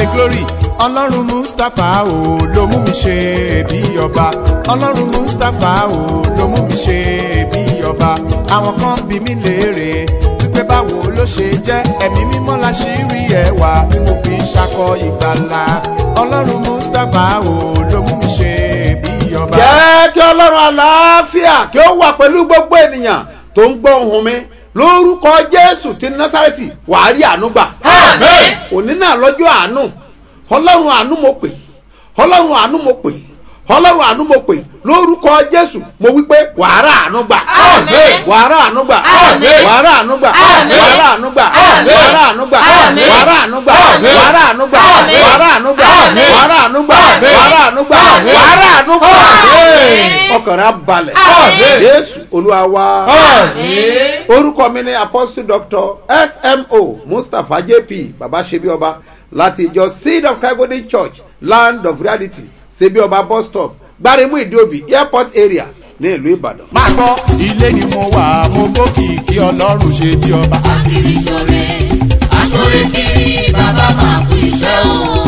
pé glory ọlọ́run mustapha o ló mú mi ṣe bí ọba ọlọ́run mustapha o ló mú mi ṣe bí ọba àwọn kan bí mi léèrè wípé báwo ló ṣe jẹ́ ẹ̀mí mímọ́ la ṣì rí ẹwà tí mo fi ń ṣakọ ìgbàlà ọlọ́run mustapha o ló mú mi ṣe bí ọba. jẹ́ kí ọlọ́run àlàáfíà kí ó wà pẹ̀lú gbogbo ènìyàn tó ń gbọ́ ohùn mi lórúkọ jésù ti násàrẹ́tì wàá rí àánú gbà. Àmín. òní náà lọ́jọ́ àánú ọlọ́run àánú mo pè ọlọ́run àánú mo pè ọlọ́run àánú mo pè lórúkọ jésù mo wí pé wàá rà àánú gbà. Àmín. wàá rà àánú gbà. Àmín. wàá rà àánú gbà. Àmín. wàá rà àánú gbà. Àmín. wàá rà àánú gbà. Àmín. wàá rà àánú gbà. Àmín. wàá rà àánú gbà. Àmín. wàá rà àánú gbà. Àmín. wàá rà àánú gbà. Àmín. wàá rà àánú gbà. Àmín. wàá rà àánú gbà. Àmín. ọkàn rẹ á balẹ̀. Àmín. jésù olúwa wa Àmín. orúkọ mi ni apostle doctor smo mustapha jp baba sebi ọba láti ìjọ seed of christ golden church land of reality sebi ọba bus stop gbaremu ìdíòbí airport area ní ìlú ìbàdàn. máa gbọ́ ilé ni mo wà mo gbókì kí ọlọ́run ṣe bí ọba. Akiri ṣore, aṣore kiri, bàbá máa kú iṣẹ́ o.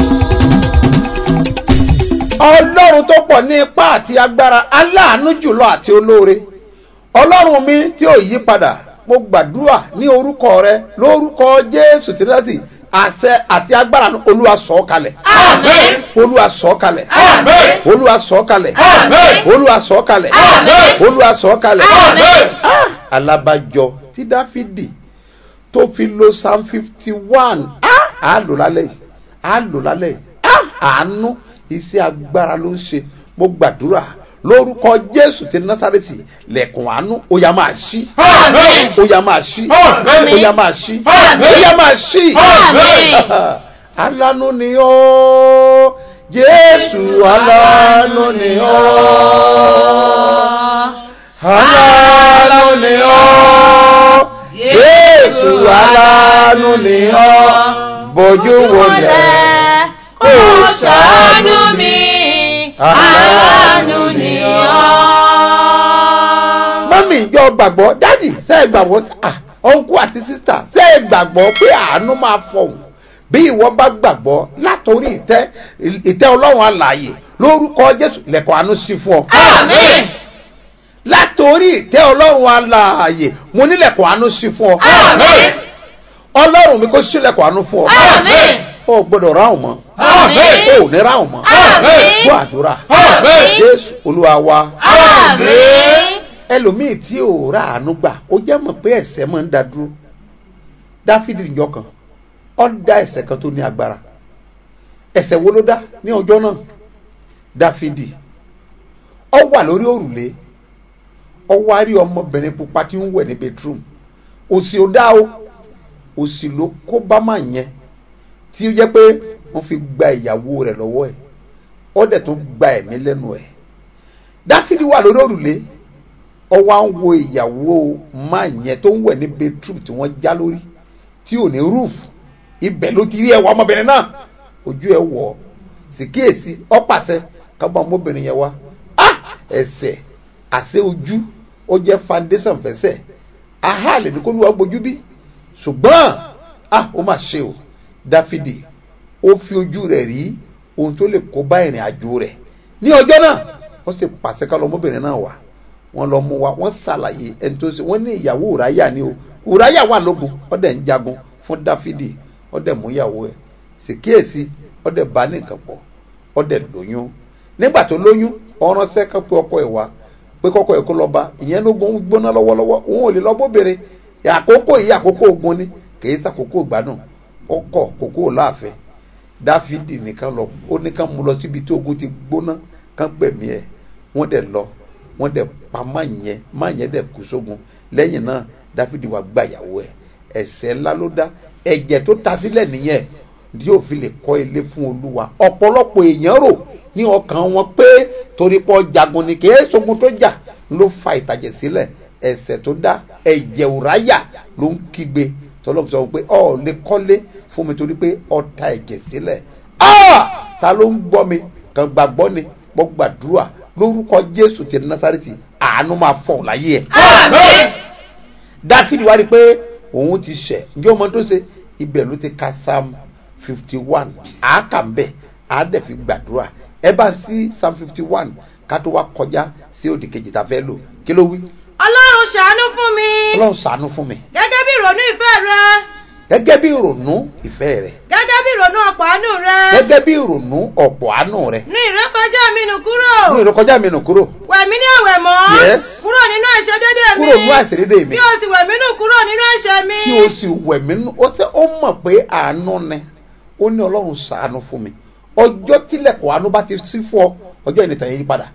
ọlọ́run tó pọ̀ ní ipá àti agbára aláàánú jùlọ àti olóore ọlọ́run mi tí ò yí padà mo gbàdúrà ní orúkọ rẹ lórúkọ jésù tìrẹ́sì àṣẹ àti agbára ní olúwa sọ̀ ọ́ kalẹ̀ Àmín. olúwa sọ̀ ọ́ kalẹ̀ Àmín. olúwa sọ̀ ọ́ kalẹ̀ Àmín. olúwa sọ̀ ọ́ kalẹ̀ Àmín. olúwa sọ̀ ọ́ kalẹ̀ Àmín. Ah, alábàjọ tí dáfídì tó fi lo psalm fifty one á lò lálẹ́ yìí á lò lálẹ́ yìí Ah, àánú iṣẹ́ agbára ló ń ṣe mo gbàdúrà lórúkọ jésù ti násàrẹ́tì lẹ̀kùn àánú ó yá máa ṣí Àmín. ó yá máa ṣí Àmín. ó yá máa ṣí Àmín. ó yá máa ṣí Àmín. alánú ni ó jésù alánú ni ó alánú ni ó jésù alánú ni ó bójú wọlé kó ṣàánú mi aláàánú ni ọ́. mọ́mí ìjọ gbàgbọ́ dádì ṣe é gbàgbọ́ ah ọ̀nkú àti sísà ṣe é gbàgbọ́ pé àánú máa fọ̀hún bí ìwọ bá gbàgbọ́ látòrí ìtẹ́ ìtẹ́ ọlọ́run alààyè lórúkọ jésù lẹ́kọ̀ọ́ àánú sí fún ọ. Àmín. látòrí ìtẹ́ ọlọ́run alààyè mo nílẹ̀kọ̀ àánú sí fún ọ. Àmín. ọlọ́run mi kò sílẹ̀kọ̀ àánú fún ọ. Àmín. o gbọdọ̀ ráhùn mọ́ Àmín. o ò ní ráhùn mọ́ Àmín. gbọ́ àdúrà Àmín. jésù olúwa wa Àmín. ẹlòmíì tí ò rà àánú gbà ó jẹ́ mọ̀ pé ẹ̀ṣẹ̀ máa ń da dúró dáfídì níjọ́ kan ó dá ẹ̀ṣẹ̀ kan tó ní agbára ẹ̀ṣẹ̀ wo ló dá ní ọjọ́ náà dáfídì ó wà lórí òrùlé ó wá rí ọmọbìnrin pupa tí ń wẹ̀ ní bedroom òsì ò dá o òsì ló kó bá máa yẹn tí ó jẹ́ pé wọ́n fi gba ìyàwó rẹ̀ lọ́wọ́ ẹ̀ ó dẹ̀ tó gba ẹ̀mí lẹ́nu ẹ̀ dáfídì wà lórí òrùlé ó wá ń wo ìyàwó máa yẹn tó ń wẹ̀ ní bedroom tí wọ́n já lórí tí ò ní roof ibẹ̀ ló ti rí ẹwà ọmọbìnrin náà ojú ẹ wọ̀ ọ́ sì kíyèsí ó pàṣẹ kábọ̀ ọmọbìnrin yẹn wá ah ẹsẹ̀ àṣẹ ojú ó jẹ́ foundation fẹsẹ̀ aha lè ní kó lù wá gbójú bí ṣùgbọ́n ah ó mà ṣe o dáfídì ó fi ojú rẹ̀ rí ohun tó lè kó bá ìrìn àjò rẹ̀ ní ọjọ́ náà wọ́n sì pàṣẹ ká lọ ọmọbìnrin náà wá wọ́n lọ mú wa wọ́n ṣàlàyé ẹni tó ṣe wọ́n ní ìyàwó ùráyà ni o ùráyà wà lógun ọdẹ ń jagun fún dáfídì ọdẹ mú ìyàwó ẹ̀ sì kíyèsí ọdẹ bá ní nǹkan pọ̀ ọdẹ lóyún nígbà tó lóyún ọránṣẹ́ kan pé ọkọ ẹ̀ wá pé kọ́kọ́ ẹ̀ kó lọ bá ìyẹn lógun ń gbóná lọ́wọ́lọ́wọ́ òun ò lè lọ bóbìnrin àkókò yìí àkókò ogun ni kìí sàkókò ìgbádùn ọkọ kókó láàfin dáfídì nìkan lọ ó nìkan mú lọ síbi tí ogun ti gbóná kán gbẹ̀mí ẹ̀ wọ́n dẹ̀ lọ wọ́n dẹ̀ pa má yẹn má yẹn dẹ̀ kú sógun lẹ́yìn náà dáfídì wá gba ìyàwó ẹ̀ ẹ̀ṣẹ̀ ńlá ló dá ẹ̀jẹ̀ tó ta sílẹ̀ nìyẹn tí yóò fi lè kọ́ ilé fún olúwa ọ̀pọ̀lọpọ̀ èèyàn rò ní ọkàn wọn pé torí pọ̀ jagun ni kì í ṣogun tó jà ló fa ìtàjẹ̀ sílẹ̀ ẹ̀ṣẹ̀ tó dá ẹ̀jẹ̀ òráyà ló ń kígbe tọ́lọ́mù sọ pé ọ̀ lè kọ́lé fún mi torí pé ọ̀ ta ẹ̀jẹ̀ sílẹ̀ ah ta ló ń gbọ́ mi kàn gbàgbọ́ ni mo gbàdúrà lórúkọ jésù ti nasareti àánú máa fọ̀ láyé ẹ̀ Àmín. dáfídì wá rí i pé òun ti ṣẹ̀ ǹjẹ́ ọmọ tó ṣe ibẹ̀ ló ti ka psalm fifty one àákà ń bẹ̀ àádẹ́ fi gbàdúrà ẹ bá sí psalm fifty one ká tó wá kọjá sí òdì kejì tá a fẹ́ lò kí ló wí ọlọ́run ṣàánú fún mi ọlọ́run ṣàánú fún mi gẹ́gẹ́ bí ìrònú ìfẹ́ rẹ gẹ́gẹ́ bí ìrònú ìfẹ́ rẹ̀ gẹ́gẹ́ bí ìrònú ọ̀pọ̀ àánú rẹ gẹ́gẹ́ bí ìrònú ọ̀pọ̀ àánú rẹ̀ ní ìrékọjá mi nù kúrò ní ìrékọjá mi nù kúrò wẹ̀mí ní àwẹ̀ mọ́ Yes. kúrò nínú ẹ̀ṣẹ̀ dédé mi kúrò nú àìsèdédé mi kí o sì wẹ̀mí nù kúrò nínú ẹ̀ṣẹ̀ mi kí o sì wẹ̀ mí nú ó sẹ́ ó mọ̀ pé àánú ni ó ní ọlọ́run ṣàánú fún mi ọjọ́ tílẹ̀kùn àánú bá ti sí fún ọ ọjọ́ ìnìtàn yẹn yí padà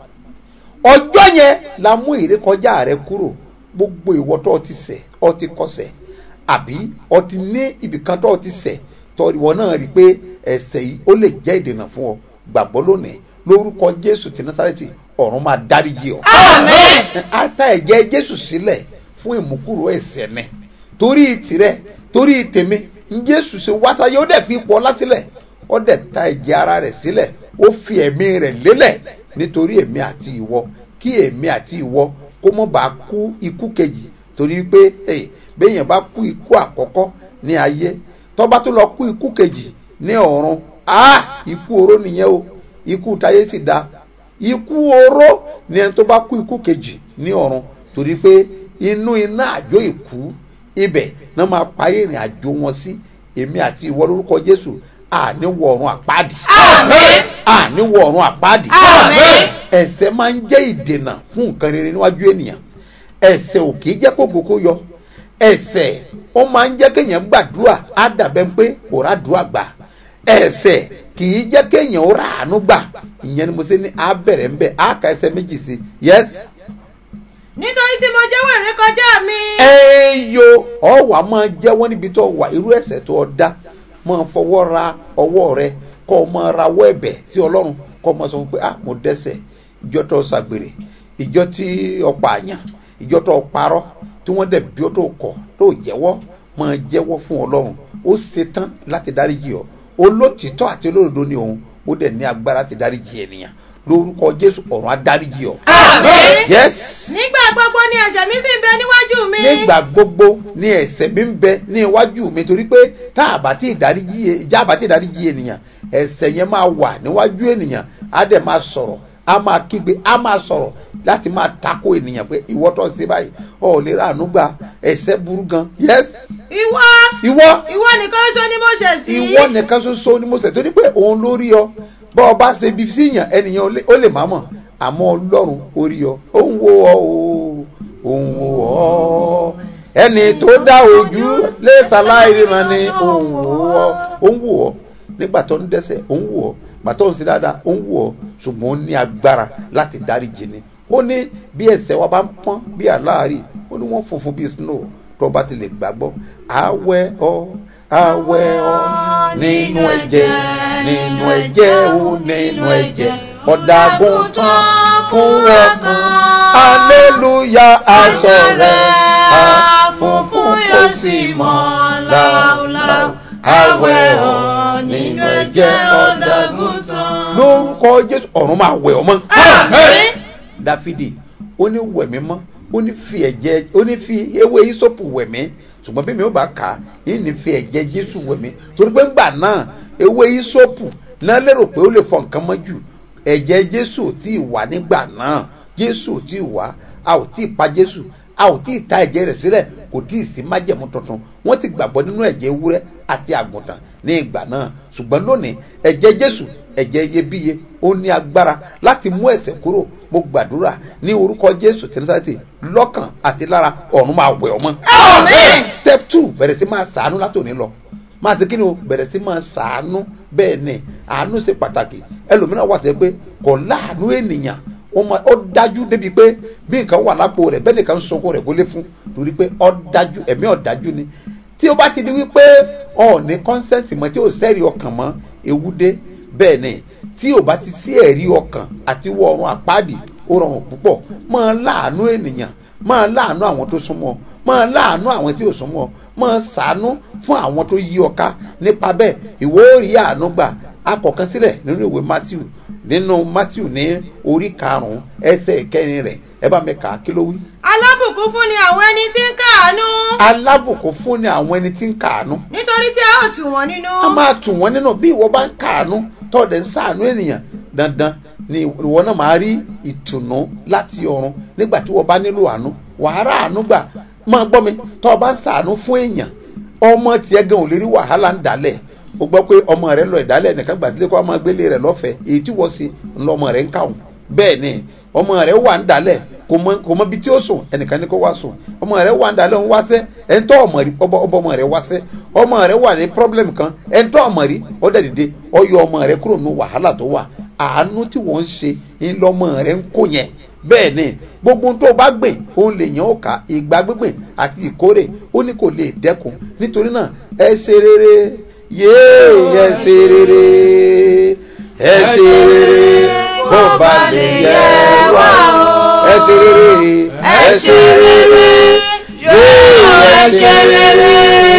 ọjọ́ yẹn la mú ìrékọjá rẹ kúrò gbogbo ìwọ tó o ti ṣẹ̀ ọ ti kọsẹ̀ àbí ọ ti ní ibìkan tó o ti ṣẹ̀ tó ìwọ náà rí i pé ẹ̀ṣẹ̀ yìí ó lè jẹ́ ìdènà fún ọ gbàgbọ́ lónìí lórúkọ jésù ti násàrẹ́tì ọ̀run máa dáríjì ọ àmín ata ẹ̀jẹ̀ jésù sílẹ̀ fún ìmúkúrò ẹ̀ṣẹ̀ mi torí tirẹ̀ torí tèmi ń jésù ṣe wáṣáyé ó dẹ̀ fi ipò ọlá sílẹ̀ ó dẹ̀ ta ẹ̀jẹ̀ ara rẹ̀ sílẹ̀ ó fi ẹ̀mí rẹ̀ lélẹ̀ nítorí èmi àti ìwọ kí èmi àti ìwọ kó mọ́ bá kú ikú kejì torí pé hey, béèyàn bá kú ikú àkọ́kọ́ ní ayé tó bá tó lọ kú ikú kejì ní ọ̀run ah ikú oró nìyẹn o ikú táyé sì dáa ikú oró ni ẹni tó bá kú ikú kejì ní ọ̀run torí pé inú iná àjò ìkú ibẹ̀ náà máa parí ìrìn àjò wọn sí èmi àti ìwọ lórúkọ jésù àní wọ ọ̀run àpáàdì Àmín. àní wọ ọ̀run àpáàdì Àmín. ẹ̀ṣẹ̀ máa ń jẹ́ ìdènà fún nǹkan rere níwájú ènìyàn ẹ̀ṣẹ̀ ò kì í jẹ́ kó gbogbo yọ ẹ̀ṣẹ̀ ó máa ń jẹ́ kéèyàn gbàdúrà á dàbẹ́ pé kò ràdúrà gbà ẹ̀ṣẹ̀ kì í jẹ́ kéèyàn ó ràánú gbà ìyẹn ni mo ṣe ní á bẹ̀rẹ̀ ń bẹ̀ á ka ẹsẹ̀ méjì sí yes nítorí tí mo jẹ́wọ́ ìrékọjá mi ẹ̀yọ ọ̀wà máa jẹ́wọ́ níbi tó wà irú ẹ̀ṣẹ̀ tó o dá máa fọwọ́ ra ọwọ́ rẹ kọ́ ọ máa rawọ́ ẹ̀bẹ̀ sí ọlọ́run kọ́ ọ máa sọ fún pé ah mo dẹ́ṣẹ̀ ìjọ tó ṣàgbèrè ìjọ tí o pààyàn ìjọ tó parọ́ tí wọ́n dẹ̀ bí ó tó kọ̀ tó jẹ́wọ́ máa jẹ́wọ́ fún ọlọ́run ó ṣetán láti dáríjì ọ olótìtọ́ àti olódodo ni òun ó dẹ̀ ní agbára láti dáríjì ènìyàn lórúkọ jésù ọ̀run á dáríjì ọ. Àmín. yes nígbà gbogbo ni ẹ̀ṣẹ̀ mi sì ń bẹ níwájú mi nígbà gbogbo ní ẹ̀ṣẹ̀ mi ń bẹ ní iwájú mi torí pé tá a bá ti dáríjì ìjà àbá ti dáríjì ènìyàn ẹ̀ṣẹ̀ yẹn máa wà níwájú ènìyàn á dẹ̀ máa sọ̀rọ̀ á máa kígbe á máa sọ̀rọ̀ láti máa tako ènìyàn pé ìwọ tó ń ṣe báyìí ọ̀ ò lè ra àánú gba ẹ̀ṣẹ̀ burú gan yes ìwọ ìwọ ìwọ nìkan ṣoṣo ni mo ṣẹ̀ sí ìwọ nìkan ṣoṣo ni mo ṣẹ̀ torí pé òun ló rí ọ bọ́ ọ bá ṣe bí síyàn ènìyàn ó lè- ó lè má mọ̀ àmọ́ ọlọ́run ó rí ọ ó ń wo ọ o ó ń wo ọ ẹni tó dá ojú lè ṣàlàyé ríran ni ó ń wo ọ ó ń wo ọ nígbà tó ń dẹ́ṣẹ̀ ó ń wo ọ gbà tó ń ṣe dáadáa ó ń wo ọ ṣùgbọ́n ó ní agbára láti dáríjì ni ó ní bí ẹ̀ṣẹ̀ wa bá ń pọ́n bí àláàrí ó ní wọ́n funfun bí snow tó bá ti lè gbàgbọ́ àwẹ̀ ọ àwẹ̀ ọ nínú ẹ̀jẹ̀ nínú ẹ̀jẹ̀ ó nínú ẹ̀jẹ̀ ọ̀dàgùn tán fún ọkàn aleluya aṣọ rẹ̀ á funfun kò sì mọ́ láúláú àwẹ̀ ọ nínú ẹ̀jẹ̀ ọ̀dàgùn tán. lórúkọ jésù ọ̀run máa wẹ̀ ọmọ Àmín. dáfídì ó ní wẹ̀mí mọ́ ó ní fi ẹ̀jẹ̀ ó ní fi ewé ìsopù wẹ̀mí ṣùgbọ́n bí mi ò bá kà á yìí ní fi ẹ̀jẹ̀ jésù wẹ̀mí torí pé ńgbà náà ewé ìsopù náà lérò pé ó lè fọ nǹkan mọ́ jù ẹ̀jẹ̀ jésù ò tí ì wá nígbà náà jésù ò tí ì wá a ò tí ì pa jésù a ò tí ì ta ẹ̀jẹ̀ rẹ̀ sílẹ̀ kò tí ì sí májẹ̀mú tuntun wọ́n ti gbàgbọ́ nínú ẹ̀jẹ̀ ewúrẹ́ àti àgùntàn ní ìgbà náà ṣùgbọ́n lónìí ẹ̀jẹ̀ jésù ẹ̀jẹ̀ iyebíye ó ní agbára láti mú ẹ̀ṣẹ̀ kúrò mo gbàdúrà ní orúkọ jésù tẹnifásitì lọ́kàn àti lára ọ̀run máa wẹ̀ ọmọ. Àmín. step two bẹ̀rẹ̀ sí máa sàánú látòní lọ máa ṣe kí ni o bẹ̀rẹ̀ sí máa sàánú bẹ́ẹ̀ ni àánú ṣe pàtàkì ẹlòmíràn wà tẹ́ pé kò láàánú ènìyàn ó máa ó dájú débi pé bí nǹkan wà lápò rẹ̀ bẹ́ẹ̀ nìkan ń sunkún rẹ̀ kó lé fún torí pé ó dájú ẹ̀mí ó dájú ni tí o bá ti di wípé ọ ní kọ́nsẹ́ǹtì mọ́ tí o sẹ́rí ọkàn mọ́ ewu dé bẹ́ẹ̀ ni tí o bá ti sí ẹ̀rí ọkàn àti wọ ọrùn àpáàdì ó rọrùn púpọ̀ máa láàánú ènìyàn máa láàánú àwọn tó súnmọ́ máa láàánú àwọn tí ò súnmọ́ máa ṣàánú fún àwọn tó yí ọ ká nípa bẹ́ẹ̀ ìwọ ó rí àánú gbà akọ̀kan sílẹ̀ nínú ìwé matthew nínú matthew ní orí karùn-ún ẹsẹ̀ ìkẹrin rẹ̀ ẹ bá mi kà á kí ló wí. alábùkún fún ni àwọn ẹni tí ń káàánú alábùkún fún ni àwọn ẹni tí ń kàánú nítorí tí a ó tù wọ́n nínú. a máa tù wọ́n nínú bí ìwọ bá ń kàánú tọ́ọ̀dẹ̀ ń sàánú ènìyàn dandan ni ìwọ náà máa rí ìtùnú láti ọ̀run nígbà tí wọ́n bá nílò àánú wàhálà àánú gbà máa gbọ́ mi tọ́ọ̀ bá ń sàánú fún èèyàn ọmọ tiẹ̀ gan ò lè rí wàhálà ń dálẹ̀ o gbọ́ pé ọmọ rẹ lọ ìdálẹ̀ nìkan gbàdúrà kó ọmọ gbélé rẹ lọ́fẹ̀ẹ́ èyí tí wọ́n ṣe ńlọ ọmọ rẹ ń kàwọn bẹ́ẹ̀ ni ọmọ rẹ wà ń dálẹ̀ kò mọ kò mọ bí tí ó sùn ẹnìkan ní kó wá sùn ọmọ rẹ wà ń dálẹ̀ ń wáṣẹ́ ẹ̀ńtọ́ ọmọ rí ọbọ ọbọ ọmọ rẹ wáṣẹ́ ọmọ rẹ wà ní problem kan ẹ̀ńtọ́ ọmọ rí ó dẹ̀ dìde ó yọ ọmọ rẹ kúrò ní wàhálà tó wà àánú tí wọ́n ń ṣe ńlọmọ rẹ ń kó yẹn bẹ́ẹ̀ ni gbogbo ohun tó o bá gbìn òun lè yàn ó kà ìgbà gbígbìn àti ìkórè ó ní kò lè dẹ́kun nítorí náà ẹ ṣe rere yéé ẹ ṣe rere ẹ ṣe rere kó ba lè yẹ wá o ẹ ṣe rere ẹ ṣe rere yéé ẹ ṣe rere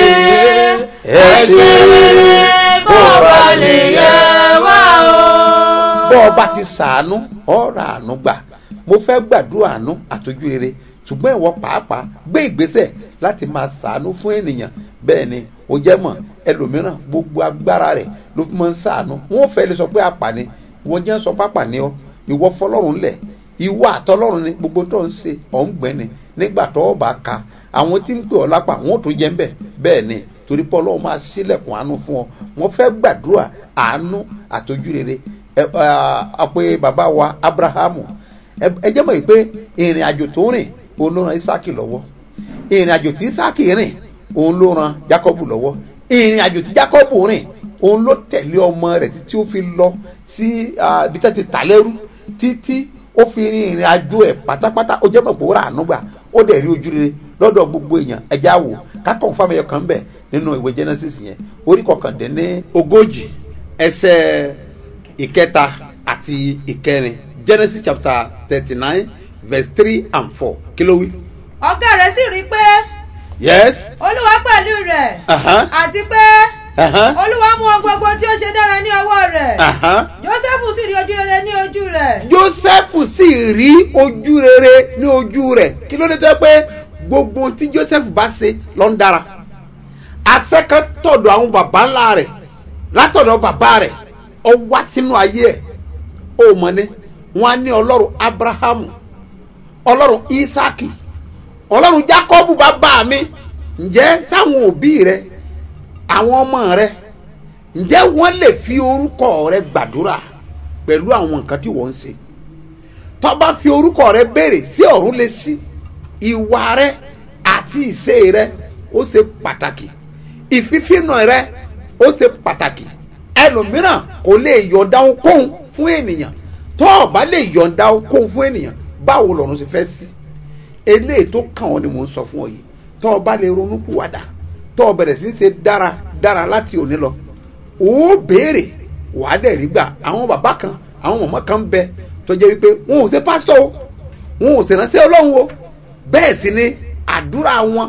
ẹ ṣe rere kó ba lè yẹ wá o. bọ́ ọ bá ti sàánú ọ̀rọ̀ àánú gbà mo fẹ́ gbàdúrà àánú àtọ́jú rere ṣùgbọ́n ìwọ pàápàá gbé ìgbésẹ̀ láti máa sàánú fún ènìyàn bẹ́ẹ̀ ni ó jẹ́ mọ̀ ẹlòmíràn gbogbo agbára rẹ̀ ló fi máa ń sàánú wọn ò fẹ́ lè sọ pé àpàní ìwọ jẹ́ sọ pápá ni ọ ìwọ fọlọ́run lẹ̀ ìwọ àtọlọ́run ni gbogbo tó ń ṣe ọ̀ ń gbẹ́ni nígbà tó o bá ka àwọn tí ń pè ọ́ lápá wọn ò tún jẹ́ ń bẹ̀ bẹ́ẹ̀ ni torí pé ọlọ́run máa ṣílẹ̀kùn àánú fún ọ wọn fẹ́ gbàdúrà àánú àtọ́jú rere ẹ ẹ pé bàbá wa abrahamu ẹ jẹ́ mọ̀ yìí pé ìrìn àjò tó rìn òun ló ran isaki lọ́wọ́ ìrìn àjò tí isaki rìn òun ló ran jacobu lọ́wọ́ ìrìn àjò tí jacobu rìn òun ló tẹ̀lé ọmọ rẹ̀ títí ó fi lọ sí ibi tí wọ́n ti tà lẹ́rú títí ó fi rin ìrìn àjò ẹ̀ pátápátá ó jẹ́ mọ̀ pé ó rà àánú gbà ó dẹ̀ rí ojú rere lọ́dọ̀ gbogbo èèyàn ẹja wò kákan fáwọn ẹyọ kan bẹ̀ nínú ìwé genesis yẹn orí kọkàndínní ogójì ẹsẹ̀ ìkẹta àti ìkẹrin genesis chapter thirty nine verse three and four kí ló wí. ọ̀gá rẹ̀ sì rí i pé yes. olúwa pẹ̀lú rẹ̀ Uh-huh. àti pé Uh-huh. olúwa mú ohun gbogbo tí ó ṣe dára ní ọwọ́ rẹ̀ Uh-huh. jósẹ́fù sì rí ojú rere ní ojú rẹ̀ joseph sì rí ojú rere ní ojú rẹ̀ kí ló dé tó yẹ pé gbogbo ohun tí joseph bá ṣe ló ń dára asẹ́kẹ́ tọ̀dọ̀ àwọn baba ńlá rẹ̀ látọ̀dọ̀ bàbá rẹ̀ ó wá sínú ayé ẹ̀ ó mọ̀ ní wọ́n á ní ọlọ́run abrahamu ọlọ́run isaki ọlọ́run jacobu bàbá mi ǹjẹ́ sáwọn òbí rẹ àwọn ọmọ rẹ ǹjẹ́ wọ́n lè fi orúkọ rẹ gbàdúrà pẹ̀lú àwọn nǹkan tí wọ́n ń ṣe tó bá fi orúkọ rẹ béèrè sí ọ̀run lè sí ìwà rẹ àti ìṣe rẹ ó ṣe pàtàkì ìfífínà rẹ ó ṣe pàtàkì ẹlòmíràn kò lè yọ̀ǹda ohunkóhun fún ènìyàn tó o bá lè yọ̀ǹda ohunkóhun fún ènìyàn báwo lọ́run ṣe fẹ́ sí eléyìí tó kàn ọ́ ni mò ń sọ fún ọ yìí tó o bá lè ronú pìwàdà tó o bẹ̀rẹ̀ sí í ṣe dára dára láti òní lọ ó béèrè wàá dẹ̀ rí gbà àwọn bàbá kan àwọn mọ̀mọ́ kan ń bẹ tó jẹ́ wípé wọn ò ṣe pásítọ̀ o wọn ò sì ránṣẹ́ ọlọ́run o bẹ́ẹ̀ sì ni àdúrà wọn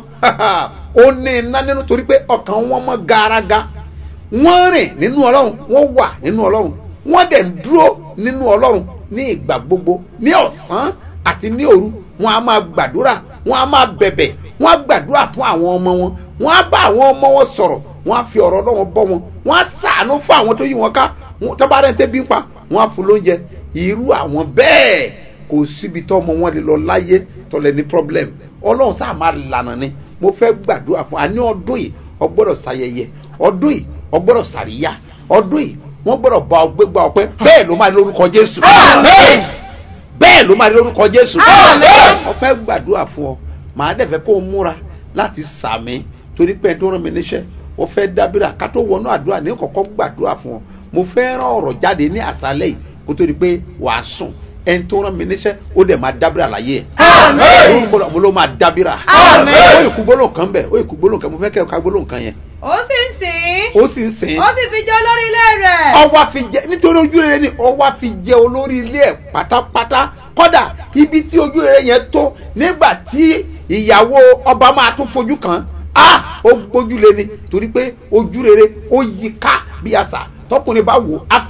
ó ní iná nínú torí pé ọkàn wọn mọ́ garaga wọ́n rìn nínú ọlọ́run wọ́n wà nínú ọlọ́run wọ́n dẹ̀ ń dúró nínú ọlọ́run ní ìgbà gbogbo ní ọ̀sán àti ní òru wọn a máa gbàdúrà wọn a máa bẹ̀bẹ̀ wọn a gbàdúrà fún àwọn ọmọ wọn wọn a bá àwọn ọmọ wọn sọ̀rọ̀ wọn a fi ọ̀rọ̀ ọlọ́run bọ́ wọn wọn a sàánú fún àwọn tó yí wọn ká wọn- tó bá rẹ̀ ń tẹ́bí ń pa wọn a fún lóúnjẹ irú àwọn bẹ́ẹ̀ kò síbi tó ọmọ wọn lè lọ láyé tó lè ní problem ọlọ́run sáà máa lànà ni mo fẹ́ gbàdúrà fún àní ọdún yìí ọgbọ́dọ̀ ṣayẹyẹ ọdún yìí ọgbọ́dọ̀ ṣàríyá ọdún yìí wọ́n gbọ́dọ̀ bá ọ gbégbá ọpẹ́ bẹ́ẹ̀ ló máa ní lórúkọ jésù bẹ́ẹ̀ ló máa ní lórúkọ jésù ọpẹ́ gbàdúrà fún ọ màá dẹ̀ fẹ́ kó o múra láti sàmì torí pé ẹni tó rán mi níṣẹ́ ó fẹ́ dábìrà ká tó wọnú àdúrà ní kọ̀kọ́ gbàdúrà fún ọ mo fẹ́ rán ọ̀rọ̀ jáde ní àṣálẹ́ yìí kó tó di pé wàá sùn ẹni tó rán mi níṣẹ́ ó dẹ̀ máa dábìrà láyé ẹ̀ Àmín. Orúkọ Ọlọ́run mo ló máa dábìrà Àmín. ó ìkú gbólóhùn kan bẹ̀ ó ìkú gbólóhùn kan mo fẹ́ kẹ́ ẹ ká gbólóhùn kan yẹn ó sì ń sìn ó sì ń sìn ó sì fi jẹ́ olórí ilé rẹ̀ ọwọ́ fi jẹ nítorí ojú rere ni ọwọ́ fi jẹ olórí ilé ẹ̀ pátápátá kọ́dà ibi tí ojú rere yẹn tó nígbà tí ìyàwó ọba máa tún fojú kan á ó gbójúlé ni torí pé ojú rere ó yí ká bí àṣà tọkùnrin bá wò á fẹ́ràn ẹ̀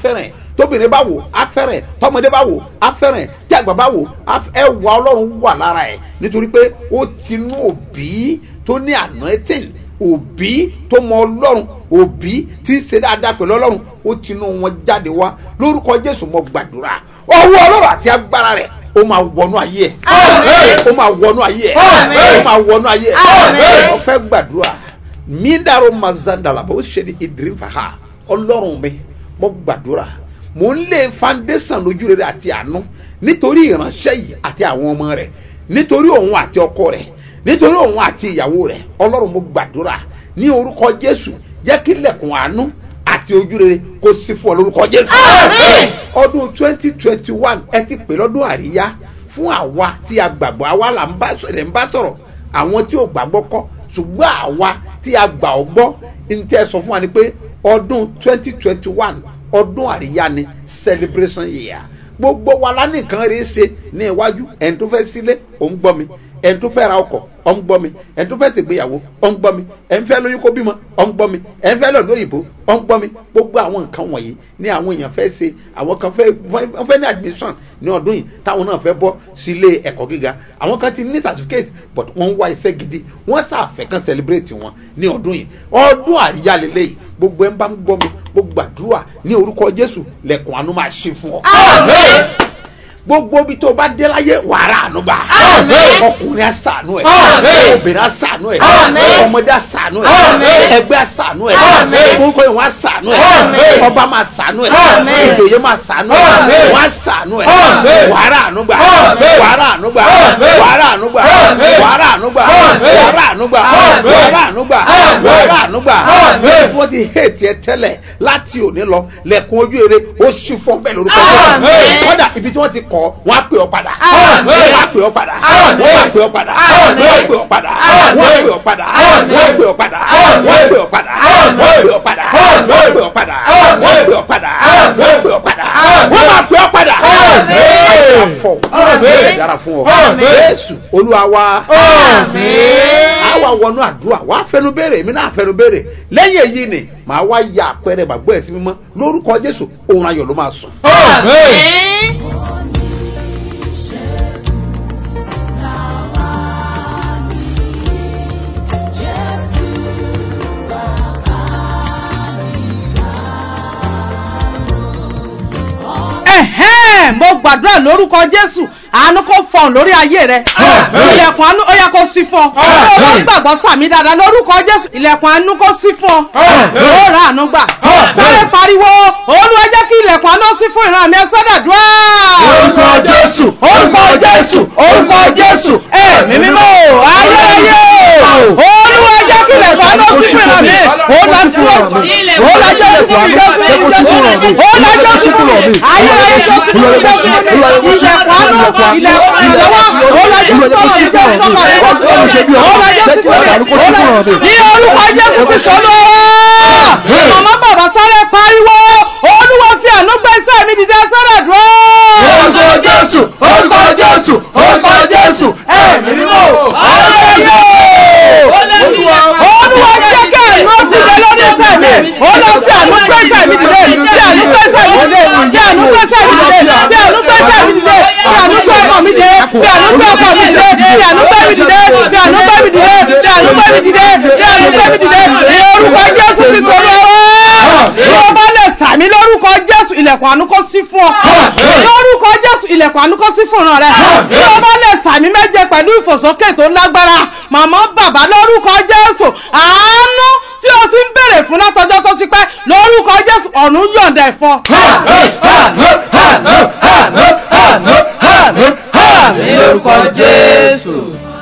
tóbìnrin bá wò á fẹ́ràn ẹ̀ tọmọdé bá wò á fẹ́ràn ẹ̀ tí àgbà bá wò á f- ẹwà ọlọ́run wà lára ẹ̀ nítorí pé ó ti nú òbí tó ní anointing òbí tó mọ ọlọ́run òbí tí ń ṣe dáadáa pẹ̀lú ọlọ́run ó ti nú wọn jáde wá lórúkọ jésù mo gbàdúrà ọwọ́ ọlọ́run àti agbára rẹ̀ ó máa wọnú ayé ẹ̀ Àmín. ó máa wọnú ayé ẹ̀ Àmín. ó máa wọnú ayé ẹ̀ Àmín. ó fẹ́ gbàdúrà mídàrú mazandala bó ṣe ní ìdírín fàá ọlọ́run mi mo gbàdúrà mò ń lé foundation lójú rere àti àánú nítorí ìránṣẹ́ yìí àti àwọn ọmọ rẹ̀ nítorí òun àti ọkọ rẹ̀ nítorí òun àti ìyàwó rẹ̀ ọlọ́run mo gbàdúrà ní orúkọ jésù jẹ́ kí lẹ̀kùn àánú àti ojú rere kó sí fún ọ lórúkọ jésù Àmín. ọdún twenty twenty one ẹ ti pè lọ́dún àríyá fún àwa tí a gbàgbọ́ àwa là ń bá sọ̀rọ̀ ń bá sọ̀rọ̀ àwọn tí ò gbàgbọ́ kọ́ ṣùgbọ́n àwa tí a gbà ọ́ gbọ́ ní tẹ́ ẹ sọ fún wa ni pé ọdún twenty twenty one ọdún àríyá ni celebration year gbogbo wa la ní nǹkan rèé ṣe ní iwájú ẹni tó fẹ́ sílé ò ń gbọ́ mi ẹni tó fẹ́ ra ọkọ̀ ọ̀ ń gbọ́ mi ẹni tó fẹ́ ṣègbéyàwó ọ̀ ń gbọ́ mi ẹni fẹ́ lóyún kó bímọ ọ̀ ń gbọ́ mi ẹni fẹ́ lọ lóyìnbó ọ̀ ń gbọ́ mi gbogbo àwọn nǹkan wọ̀nyí ní àwọn èèyàn fẹ́ ṣe àwọn kan fẹ́ wọ́n fẹ́ ní admission ní ọdún yìí táwọn náà fẹ́ bọ́ sí ilé ẹ̀kọ́ gíga àwọn kan ti ní certificate but wọ́n ń wá iṣẹ́ gidi wọ́n ṣàfẹ́ kan celebrate wọn ní ọdún yìí ọdún àríyá lélẹ́yìí gbogbo ẹ̀ ń bá ń gbọ́ mi gbogbo àdúrà ní orúkọ jésù lẹ̀kùn àánú máa ṣe fún ọ Àmín. gbogbo ibi tó bá dé láyé wàrà ànúbà Àmín. ọkùnrin àṣàánú ẹ Àmín. obìnrin àṣàánú ẹ Àmín. ọmọdé àṣàánú ẹ Àmín. ẹgbẹ́ àṣàánú ẹ Àmín. gbogbo ìwọ̀n àṣàánú ẹ Àmín. ọba máa ṣàánú ẹ Àmín. ìjòyè máa ṣàánú ẹ Àmín. wọ́n àṣàánú ẹ Àmín. wàrà ànúgbà Àmín. wàrà ànúgbà Àmín. wàrà ànúgbà Àmín. wàrà ànúgbà Àmín. wàrà ànúgbà Àmín. wàrà ànúgbà Àmín. wàrà ànúgbà Àmín. wọ́n ti hẹ́ẹ̀tì ẹ tẹ́lẹ̀ láti òní lọ lẹ́kùn ojú rere ó ṣí fún bẹ́ẹ̀ lórúkọ Àmín. Jésù. kódà ibi tí wọ́n ti kọ́ wọ́n á pè ọ́ padà Àmín. wọ́n á pè ọ́ padà Àmín. wọ́n á pè ọ́ padà Àmín. wọ́n á pè ọ́ padà Àmín. wọ́n á pè ọ́ padà Àmín. wọ́n á pè ọ́ padà Àmín. wọ́n á pè ọ́ padà Àmín. wọ́n á pè ọ́ padà Àmín. wọ́n á pè ọ́ padà Àmín. wọ́n á pè ọ́ padà Àmín. wọ́n á pè ọ́ padà Àmín. wọ́n máa pè ọ́ padà Àmín. ayé afọ Àmín. ayé dára fún ọ Àmín. Jésù Olúwa wa Àmín. àwa wọnú àdúrà wà á fẹnu béèrè èmi náà fẹnu béèrè lẹ́yìn èyí ni màá wá ya àpẹẹrẹ gbàgbọ́ ẹ̀ sí mímọ́ lórúkọ Jésù òun ayọ̀ ló máa sùn. Àmín. ẹ̀hẹ́n mo gbàdúrà lórúkọ jésù àánú kò fọ̀n lórí ayé rẹ ilẹ̀kùn àánú ó yẹ kó sí fún ọ ó bá gbàgbọ́ sàmì dáadáa lórúkọ jésù ilẹ̀kùn àánú kó sí fún ọ ó rà àánú gbà sáré pariwo olúwa jẹ́ kí ilẹ̀kùn àánú sí fún ìran mi ẹ sọ́dàdúrà. orúkọ jésù orúkọ jésù orúkọ jésù ẹ̀mí mímọ́ ayérayé olúwa jẹ́ kí ilẹ̀kùn àánú sí fún ìran mi ó lọ sí ó lọ jẹ́ sí fún mi jẹ́ sí fún mi jẹ́ sí fún mi ó lọ jẹ́ sí fún mi ayérayé jẹ́ sí fún mi jẹ́ sí fún mi ilẹ̀kùn àánú ilẹ̀kùn ìrànlọ́wọ́ ó lọ jẹ́ sí fún mi jẹ́ sí fún mi ó lọ jẹ́ sí fún mi ní orúkọ jésù ti sọ́nù màmá bàbá sáré pariwo olúwa fi àánú gbé iṣẹ́ mi dìde sọ́dọ̀ dúró. orúkọ jésù orúkọ jésù orúkọ jésù ẹ̀mí mímọ́ ayẹyẹ olúwa jẹ́ kí àánú ti bẹ lórí iṣẹ́ mi olúwa fi àánú gbé iṣẹ́ mi dìde fi àánú gbé iṣẹ́ mi dìde fi àánú gbé iṣẹ́ mi dìde fi àánú gbé iṣẹ́ mi dìde fi àánú gbé ọkọ mi dìde fi àánú gbé ọkọ mi dìde fi àánú gbé mi dìde fi àánú gbé mi dìde fi àánú gbé mi dìde fi àánú gbé mi dìde ní orúkọ jésù ti sọ lọ́wọ́ bí o bá lè sàmì lórúkọ jésù ilẹ̀kùn àánú kó sí fún ọ lórúkọ jésù ilẹ̀kùn àánú kó sí fún ọ̀ràn rẹ bí o bá lè sàmì méje pẹ̀lú ìfòsókè tó lágbára màmá bàbá lórúkọ jésù àánú tí o ti ń béèrè fún látọjọ́ tó ti pẹ́ lórúkọ jésù ọ̀run yọ̀ǹda ẹ̀fọ́. lórúkọ jésù.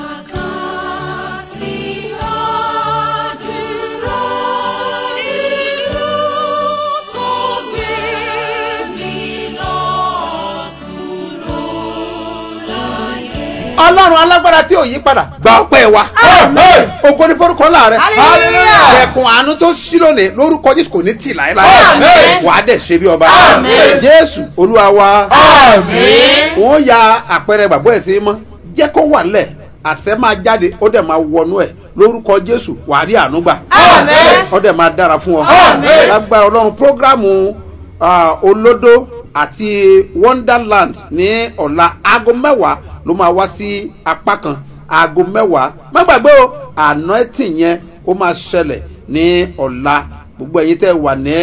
ọlọ́run alágbára tí ò yí padà gba ọpẹ́ wa ògo ní forúkọ ńlá rẹ Hallelujah. ẹkùn àánú tó ṣí lónìí lórúkọ jésù kò ní tì láéláé Àmín. wà á dẹ̀ ṣe bí ọba Àmín. jésù olúwa wa Àmín. wọ́n ya àpẹẹrẹ gbàgbọ́ ẹ̀ sí mọ́ jẹ́ kó wà lẹ̀ àṣẹ máa jáde ó dẹ̀ máa wọnú ẹ̀ lórúkọ jésù wà á rí àánú gbà Àmín. ó dẹ̀ máa dára fún ọ Àmín. lágbára ọlọ́run prógrámù ah, olódó àti wonderland ní ọ̀la aago mẹ́wàá ló máa wá sí apá kan aago mẹ́wàá má gbàgbé o anointing yẹn ó máa ṣẹlẹ̀ ní ọ̀la gbogbo ẹ̀yin tẹ́ wà ní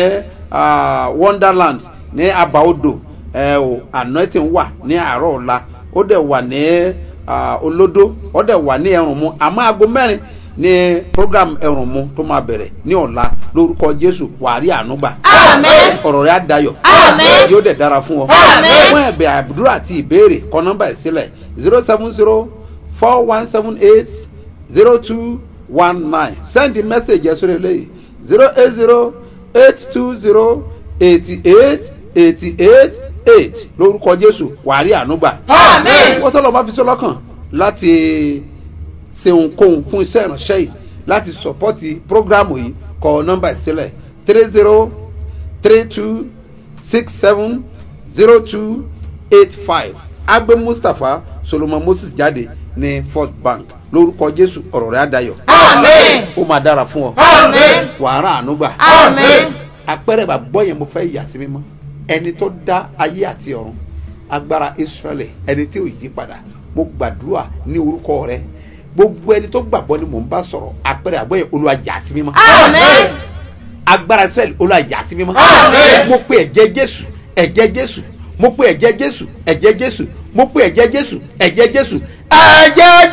ah, wonderland ní abaodò ẹ o anointing wà ní àárọ̀ ọ̀la ó dẹ̀ wà ní ah, olódó ó dẹ̀ wà ní ẹrùnmu àmọ́ aago mẹ́rin ní program ẹrùnmu tó máa bẹ̀rẹ̀ ní ọ̀la lórúkọ jésù wàárí ànúgbà Àmín. ọ̀rọ̀ rẹ̀ á dayọ̀ Àmín. yóò dẹ̀ dára fún ọ Àmín. fún ẹ̀bẹ̀ àdúrà àti ìbéèrè kọ nọ́mbà ẹ̀ sílẹ̀ zero seven zero four one seven eight zero two one nine send the message ẹ̀ sórí eléyìí zero eight zero eight two zero eighty eight eighty eight eight lórúkọ jésù wàárí ànúgbà Àmín. wọ́n tọ́lọ́ máa fi sí ọlọ́kàn láti ṣe ohunkóhun fún iṣẹ́ ìránṣẹ́ yìí láti sọ̀pọ́tì prógrámù yìí kọ nọ́mbà ìsílẹ̀ three zero three two six seven zero two eight five agbe mustapha solomon moses jáde ní first bank lórúkọ jésù ọ̀rọ̀ rẹ̀ adayọ̀ Àmín. ó máa dára fún ọ Àmín. wàhálà ànúgbà Àmín. apẹ̀rẹ̀ bàbọ̀ yẹn mo fẹ́ yà sí mímọ́ ẹni tó dá ayé àti ọ̀run agbára israẹli ẹni tí ò yí padà mo gbàdúrà ní orúkọ rẹ gbogbo ẹni tó gbàgbọ́ ni mò ń bá sọ̀rọ̀ apẹ̀rẹ̀ àbọ̀ yẹn olúwa yà sí mímọ́ Àmín. agbára israẹli olúwa yà sí mímọ́ Àmín. mo pe ẹ̀jẹ̀ jésù ẹ̀jẹ̀ jésù mo pe ẹ̀jẹ̀ jésù ẹ̀jẹ̀ jésù mo pe ẹ̀jẹ̀ jésù ẹ̀jẹ̀ jésù ẹ̀jẹ̀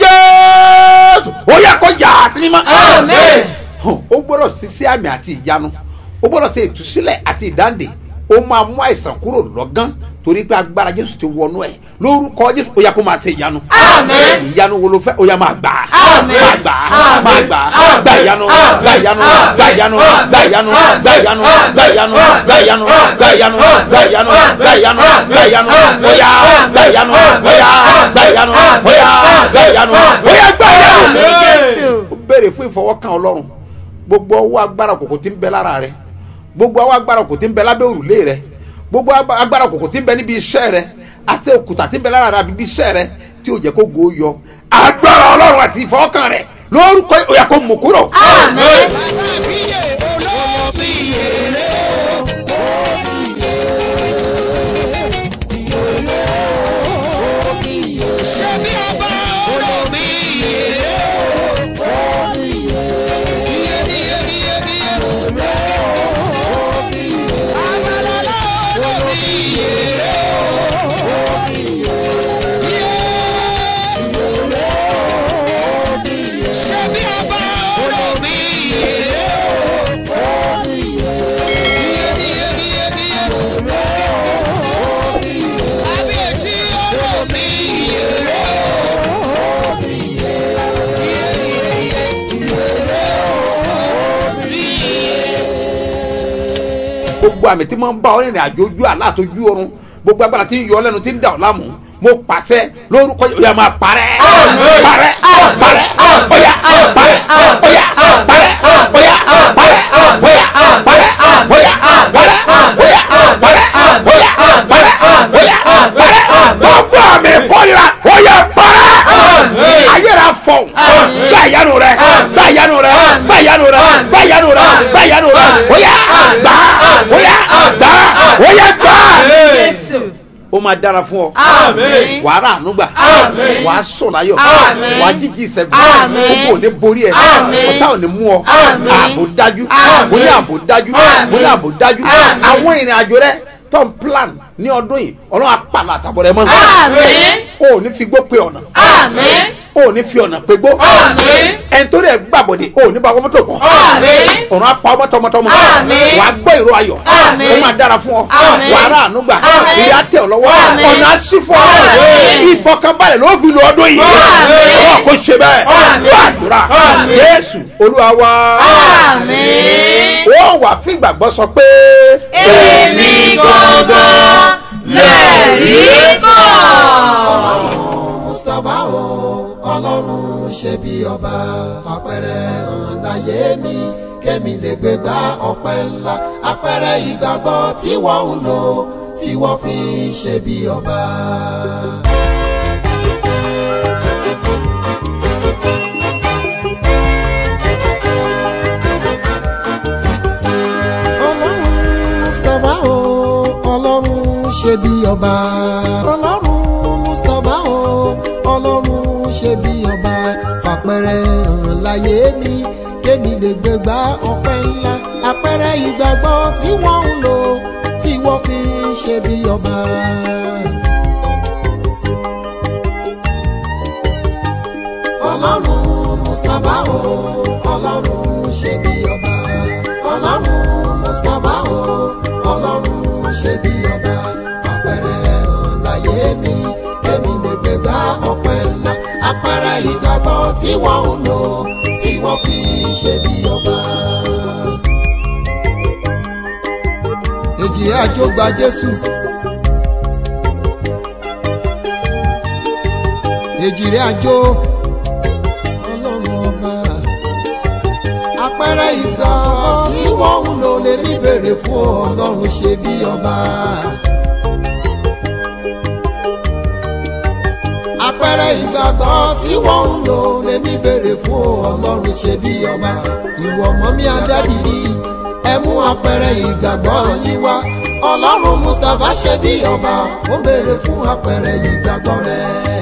jésù ó yẹ kó yà sí mímọ́ Àmín. hàn ó gbọ́dọ̀ ṣiṣẹ́ àmì àti ìyanu ó gbọ́dọ̀ ṣe ìtúsílẹ̀ àti ìdáǹdè ó máa mú àìsàn kúrò lọ́gán torí pé agbára jésù ti wọnú ẹ̀ lórúkọ jésù ó yà kó máa ṣe ìyanu Àmín. ìyanu wo ló fẹ́ ó yà máa gbà á Àmín. máa gbà á Àmín. máa gbà á Àmín. gbà ìyanu Àmín. gbà ìyanu Àmín. gbà ìyanu gbà ìyanu gbà ìyanu gbà ìyanu gbà ìyanu gbà ìyanu gbà ìyanu gbà ìyanu gbà ìyanu ó yà gbà ìyanu ó yà gbà ìyanu ó yà gbà ìyanu ó yà gbà ìyanu Àmín Jésù. ó béèrè fún ìfọwọ́kàn ọlọ́run gbogbo ọwọ́ agbára kòkò tí ń bẹ lára rẹ gbogbo ọwọ́ agbára kòkò tí ń bẹ lábẹ́ òrùlé rẹ gbogbo agba- agbára kòkò tí ń bẹ níbi iṣẹ́ rẹ àti òkúta tí ń bẹ lára rẹ àbí ibi iṣẹ́ rẹ tí ò jẹ́ kó go yọ agbára ọlọ́run àti ìfọwọ́kàn rẹ lórúkọ ó yá kó mú kúrò. Àmín. gbogbo àmì tí mo ń bá ọ rìnrìn àjò ojú àlá àtọjú oorun gbogbo agbára tí ń yọ ọ lẹ́nu tí ń dà ọ láàmú mo pàṣẹ lórúkọ yìí ó yá máa parẹ́ Àmín. parẹ́ Àmín. parẹ́ Àmín. ó yá parẹ́ ó yá parẹ́ ó yá parẹ́ ó yá parẹ́ ó yá parẹ́ ó yá parẹ́ ó yá parẹ́ ó yá parẹ́ gbogbo àmì ìkórira ó yá parẹ́ Àmín. ayé rẹ fọ Àmín. gbá ìyanu rẹ gbá ìyanu rẹ gbá ìyanu rẹ gbá ìyanu rẹ gbá ìyanu rẹ ó yá gbá ó yá gbá ó yá gbá Jésù. ó máa dára fún ọ Àmín. wàá rà ànúgbà Àmín. wàá sùn láyọ̀ Àmín. wàá jíjí ìṣẹ́gun Àmín. gbogbo ò ní borí ẹ̀ Àmín. ọ̀tá ò ní mú ọ Àmín. ààbò dájú Àmín. mo ní ààbò dájú Àmín. mo ní ààbò dájú Àmín. àwọn ìrìn àjò rẹ tó ń plan ní ọdún yìí ọlọ́run apàlà àtàbọ̀ rẹ mọ́ Àmín. o ò ní fi gbó pe ọ̀nà Àmín. o ò ní fi ọ̀nà pe gbó Àmín. ẹni tó rẹ̀ gbàbọ̀dé o ò ní bá ọmọ tó kàn Àmín. ọ̀run apá ọmọ tọmọtọmọ Àmín. wàá gbọ́ ìró ayọ̀ Àmín. ó máa dára fún ọ Àmín. wàá rà ànúgbà Àmín. ìyá tẹ̀ ọ́ lọ́wọ́ Àmín. ọ̀nà àṣì fún ọ Àmín. ìfọkànbalẹ̀ ló fi lu ọdún yìí Àmín. ọ̀rọ̀ kò ṣe bẹ́ẹ̀ Àmín. ló àdúrà Àmín. Jésù Olúwa wa Àmín. ó wà fún ìgbàgbọ́ sọ pé Èmi gangan lẹ̀rí kan. mustapha o ọlọ́run ṣe bí ọba fapẹ̀rẹ̀ hàn láyé mi kémi lè gbé gba ọpẹ́ ńlá apẹ̀rẹ̀ ìgbàgbọ́ tí wọ́n ń lò tí wọ́n fi ń ṣe bí ọba. ọlọ́run mustapha o ṣe bí ọba. ọlọ́run mustapha o ọlọ́run ṣe bí ọba fàpẹrẹ hàn láyé mi kémi lè gbégbá ọpẹ́ ńlá àpẹẹrẹ ìgbàgbọ́ tí wọ́n ń lò tí wọ́n fi ń ṣe bí ọba. ọlọ́run mustapha o ọlọ́run ṣe bí ọba. ọlọ́run mustapha o ọlọ́run ṣe bí ọba. àpẹẹrẹ hàn láyé mi kémi lè gbégbá ọpẹ́ ńlá àpẹẹrẹ ìgbàgbọ́ tí wọ́n ń lò tí wọ́n fi ń ṣe bí ọba. èjì àjò gba jésù. èjì rẹ̀ àjò ọlọ́run ọba. àpẹẹrẹ ìgbà tí wọ́n ń lò lè mí bèrè fún ọlọ́run ṣe bí ọba. àpẹẹrẹ ìgbàgbọ́ tí wọ́n ń lò lèmi béèrè fún ọlọ́run ṣe bí ọba ìwọ ọmọ mi adádìrí ẹ mú àpẹẹrẹ ìgbàgbọ́ yín wá ọlọ́run mustapha ṣe bí ọba ó béèrè fún àpẹẹrẹ ìgbàgbọ́ rẹ.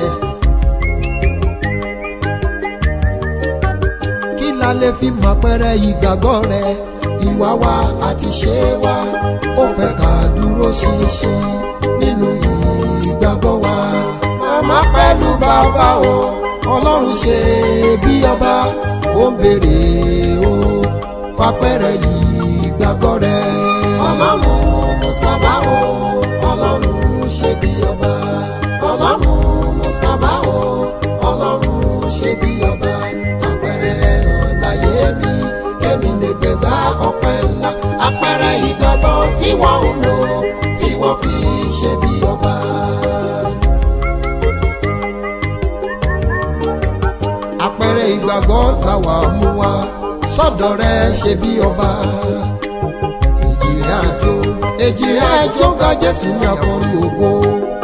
kí la lè fi mọ àpẹẹrẹ ìgbàgbọ́ rẹ ìwà wa àti ṣe wa ó fẹ́ ká dúró ṣinṣin nínú ìgbàgbọ́ wa màmá pẹ̀lú bàbá o ọlọ́run ṣe bí ọba ó ń béèrè o fapẹ̀rẹ̀ yìí gbàgbọ́ rẹ. ọlọ́run mustapha o ọlọ́run ṣe bí ọba ọlọ́run mustapha o ọlọ́run ṣe bí ọba àpẹẹrẹ rẹ hàn láyé mi kémi lè gbẹgbà ọpẹ́ ńlá àpẹẹrẹ ìgbàgbọ́ tí wọ́n ń lò tí wọ́n fi ṣe bí ọba. àpẹẹrẹ ìgbàgbọ́ làwà mú wa sọ́dọ̀ rẹ ṣe bí ọba. èjìrẹ́ àjò èjìrẹ́ àjò gba jésù ní akọrin ògo.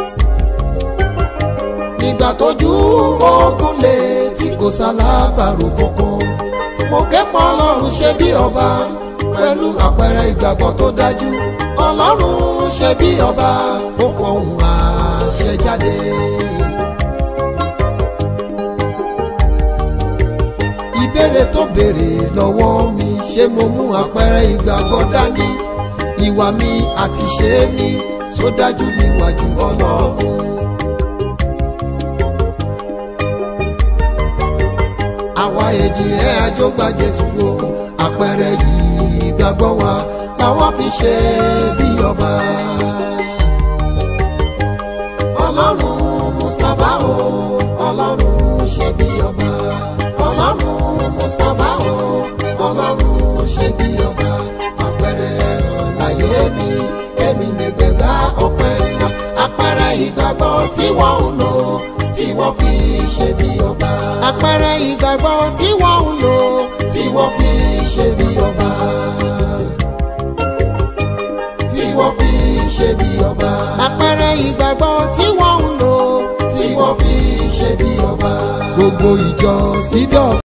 nígbà tójú ogun lè tí kò sálábàrò kankan. mo kẹ́pọ̀ ọlọ́run ṣe bí ọba pẹ̀lú àpẹẹrẹ ìgbàgbọ́ tó dájú. ọlọ́run ṣe bí ọba ó fọhùn àṣẹ jáde. ìbéèrè tó béèrè lọ́wọ́ mi ṣé mo mú àpẹẹrẹ ìgbàgbọ́ dání ìwà mi àti ṣe mi tó dájú níwájú ọlọ́run. àwa èjì rẹ̀ àjọgbá jésù wo àpẹẹrẹ yìí gbàgbọ́ wa làwọn fi ṣe bí ọba. ọlọ́run mustapha o ọlọ́run ṣe bí ọba ọlọ́run mustapha o ọlọ́run ṣe bí ọba àpẹẹrẹ hàn láyé mi èmi lè gbẹgbà ọpẹ́ ńlá àpẹẹrẹ ìgbàgbọ́ tí wọ́n ń lò tí wọ́n fi ṣe bí ọba. àpẹẹrẹ ìgbàgbọ́ tí wọ́n ń lò tí wọ́n fi ṣe bí ọba. tí wọ́n fi ṣe bí ọba. àpẹẹrẹ ìgbàgbọ́ tí wọ́n ń lò tí wọ́n fi ṣe bí ọba. gbogbo ìjọ sídọ̀.